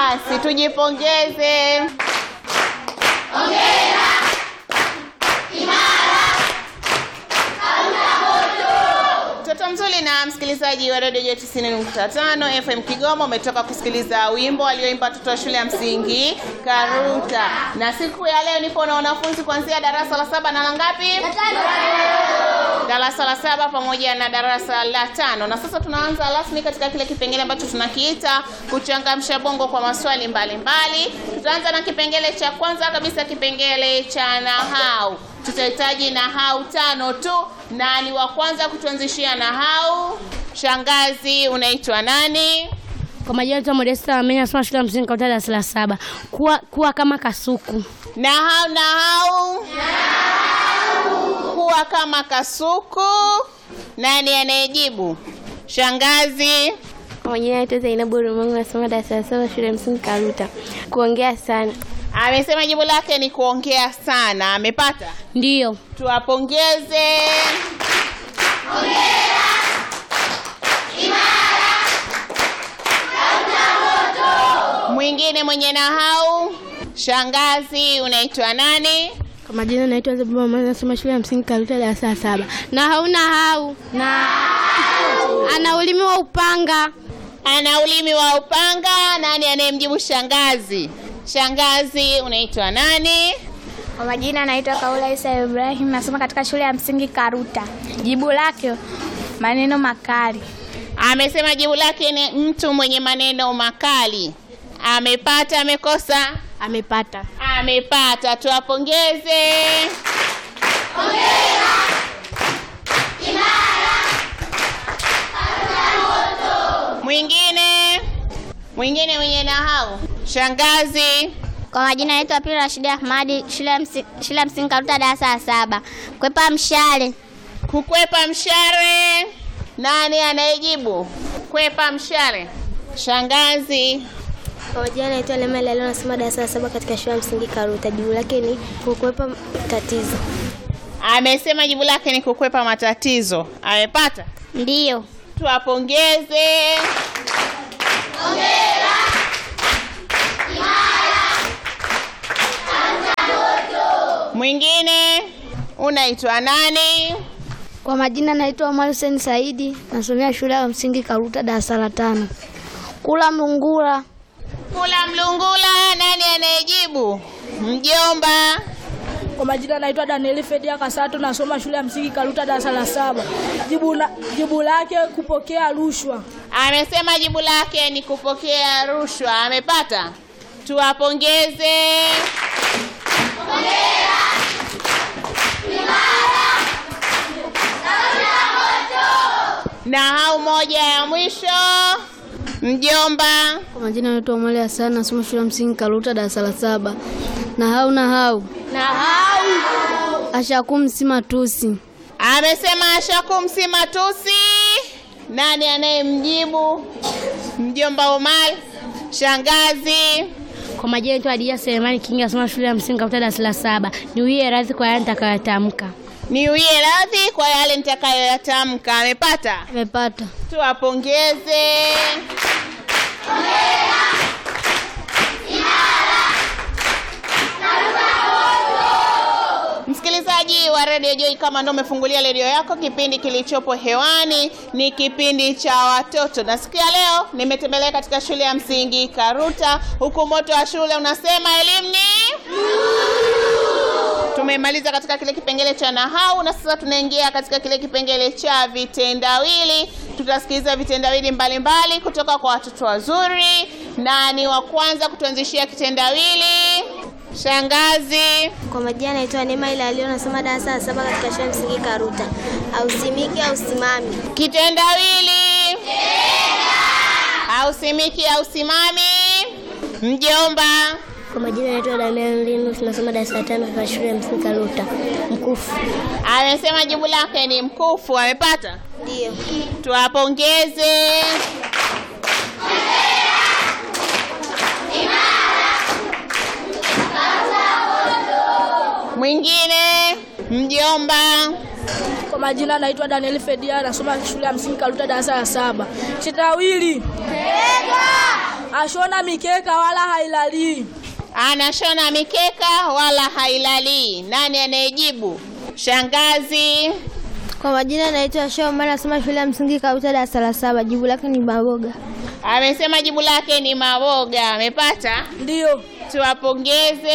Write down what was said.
Basi tujipongeze. Mtoto mzuri na msikilizaji wa redio 90.5 FM Kigoma, umetoka kusikiliza wimbo alioimba watoto wa shule ya msingi Karuta, na siku ya leo nipo na wanafunzi kuanzia darasa la saba na la ngapi? darasa la saba pamoja na darasa la tano. Na sasa tunaanza rasmi katika kile kipengele ambacho tunakiita kuchangamsha bongo kwa maswali mbalimbali mbali. Tutaanza na kipengele cha kwanza kabisa, kipengele cha nahau. Tutahitaji nahau tano tu, na ni wa kwanza kutuanzishia nahau. Shangazi, unaitwa nani? Kwa majina yetu Modesta Amenya, nasoma shule ya msingi Karuta darasa la saba. Kuwa, kuwa kama kasuku. Nahau, nahau, kuwa kama kasuku. Nani anayejibu? Shangazi. Kwa majina yetu Zainabu Ulimwengu, nasoma darasa la saba shule ya msingi Karuta. Kuongea sana. Amesema jibu lake ni kuongea sana. Amepata? Ndiyo. Tuwapongeze. Mwingine mwenye nahau. Shangazi, unaitwa nani? Kwa majina naitwa Zabibu Mama, nasoma shule ya msingi Karuta darasa la saba. Na hauna hau. Na ana ulimi wa upanga. Ana ulimi wa upanga. Nani anayemjibu shangazi? Shangazi, unaitwa nani? Kwa majina naitwa Kaula Isa Ibrahim, nasoma katika shule ya msingi Karuta. Jibu lake maneno makali. Amesema jibu lake ni mtu mwenye maneno makali. Amepata, amekosa? Amepata. Amepata, tuwapongeze. Mwingine mwingine mwenye nahau, shangazi. Kwa majina naitwa Pili Rashidi Ahmadi, shule ya msingi, shule ya msingi Karuta darasa la saba. Kwepa mshale. Kukwepa mshale. Nani anayejibu? Kwepa mshale. Shangazi. Kwa majina naitwa Lema Lalo, nasoma darasa la saba katika shule ya msingi Karuta. Jibu lake ni kukwepa tatizo. Amesema jibu lake ni kukwepa matatizo. Amepata? Ndiyo. Tuwapongeze. Mwingine unaitwa nani? Kwa majina naitwa Omar Hussein Saidi, nasomea shule ya msingi Karuta darasa la tano. Kula mlungula. Kula mlungula. Nani anayejibu? Mjomba. Kwa majina naitwa Danieli Fedia Kasato, nasoma shule ya msingi Karuta darasa la saba. Jibu, na, jibu lake kupokea rushwa. Amesema jibu lake ni kupokea rushwa. Amepata? Tuwapongeze. Na hau moja ya mwisho, mjomba. Kwa majina naitwa Omar Hassan, nasoma shule ya msingi Karuta darasa la saba. Na hau na hau. Na hau Ashakum si matusi. amesema ashakum si matusi. Nani anayemjibu? Mjomba Omar. Shangazi. Kwa majina yetu Adia Selemani Kingi, nasoma shule ya msingi Karuta darasa la saba. Niwie radhi kwa yale nitakayotamka. Niwie radhi kwa yale nitakayoyatamka. Amepata? Amepata. Tuwapongeze. Msikilizaji wa Radio Joy, kama ndo umefungulia redio yako, kipindi kilichopo hewani ni kipindi cha watoto, na siku ya leo nimetembelea katika shule ya msingi Karuta, huku moto wa shule unasema elimu ni tumemaliza katika kile kipengele cha nahau na sasa tunaingia katika kile kipengele cha vitendawili. Tutasikiliza vitendawili mbalimbali kutoka kwa watoto wazuri, na ni wa kwanza kutuanzishia kitendawili shangazi. Kwa majina naitwa Neema Ila Alio, nasoma darasa la saba katika shule ya msingi Karuta. Ausimiki au simami. Kitendawili hausimiki au simami. Mjomba. Kwa majina naitwa Damian Linu, tunasoma darasa la tano katika shule ya msingi Karuta. Mkufu. amesema jibu lake ni mkufu. Amepata? Ndio. Tuwapongeze. Mwingine mjomba. Kwa majina naitwa Danieli Fedia, nasoma shule ya msingi Karuta darasa la saba. Kitendawili Ashona mikeka wala hailalii. Anashona mikeka wala hailalii. Nani anayejibu? Shangazi. Kwa majina naitwa Shoma, nasoma shule ya msingi Karuta darasa la saba. Jibu lake ni maboga. Amesema jibu lake ni maboga. Amepata? Ndiyo. Tuwapongeze